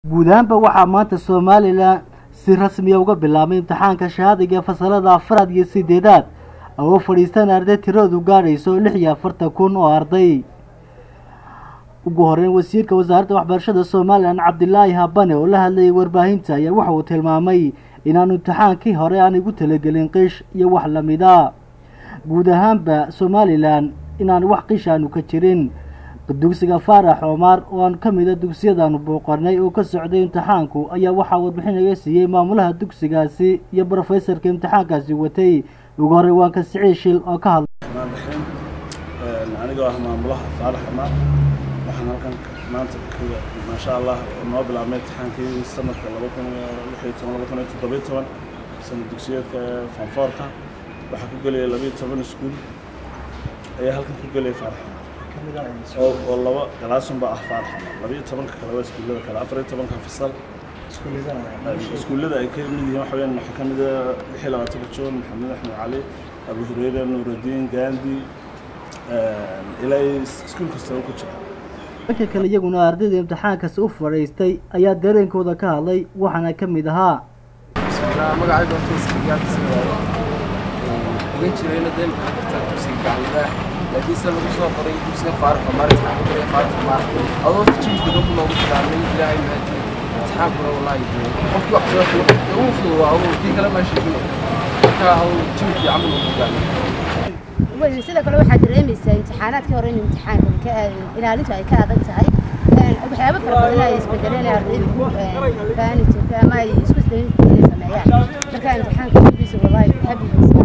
guud ahaanba waxaa maanta somalilan si rasmiya uga bilaabay imtixaanka shahaadiga fasalada afaraad iyo sideedaad oo fadhiistan arday tiradu gaadhayso lix iyo afartan kun oo arday ugu horeyn wasiirka wasaaradda waxbarashada somalilan cabdilaahi habane oo la hadlayay warbaahinta ayaa waxa uu tilmaamay inaanu imtixaankii hore aan igu talagelin qish iyo wax lamida guud ahaanba somalilan inaan wax qish aanu ka jirin dugsiga faarax omar oo aan ka mida dugsiyadaanu booqanay oo ka socday imtixaanku ayaa waxaa warbixin iga siiyey maamulaha dugsigaasi iyo brofesorka imtixaankaasi watay ugu horey waan ka siciid shil oo ka hadlay anigoo ah maamulaha faarax omar waxaan halkan maanta maasha allah noo bilaabnay imtixaankii sanadka laba kun lix iyo toban laba kun iyo toddobiyo toban sanad dugsiyeedka fanfoorka waxaa ku gelaya labiyo toban iskuul ayaa halkan ku gelaya faarax oo oo laba galaasun baa ah faarax labiyo tobanka kale waa iskuullada kale afar iyo tobanka fasal iskuullada ay ka mid yihiin waxa weyaan waxaa ka mid ah lix iyo labaatanka joon maxamed axmed cali abu hureyre nuurudiin gandi ilaa iskuul kastaba ku jira dhanka kale iyaguna ardayda imtixaankaasi u fadhiistay ayaa dareenkooda ka hadlay waxaana ka mid ahaa magacayga horta iskigaarkasi waaye ogan jirayna dee maxaa jirta dugsiga gaclidaa laakiin se lagu soo qoray dugsiga faarax omar imtixaan ku jiray faarax omar adoo horta jibi degan ku noogu bilaabnay ilaahay mahadiyey imtixaankuna wallaahi dee qofkii wax soo fulo uu fududaa aduu kii kale maa sheegino marka aduu jibi fiican buu noogu bilaabnay sidoo kale waxaa dareemaysaa imtixaanaadkii hore in imtixaanka ilaalintu ay ka adag tahay waxyaabo fara badan ay isbedeleen ardaydu faani jirta ama ay isku dayin inay sameeyaan marka imtixaanka weligiisa wallaahi habigiisa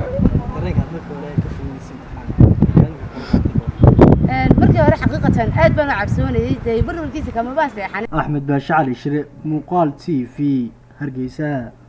markii hore xaqiiqatan aad baan u cabsoonayay dee barwarkiisa kamabaa seexan axmed baashe cali shire muuqaal t v hargeysa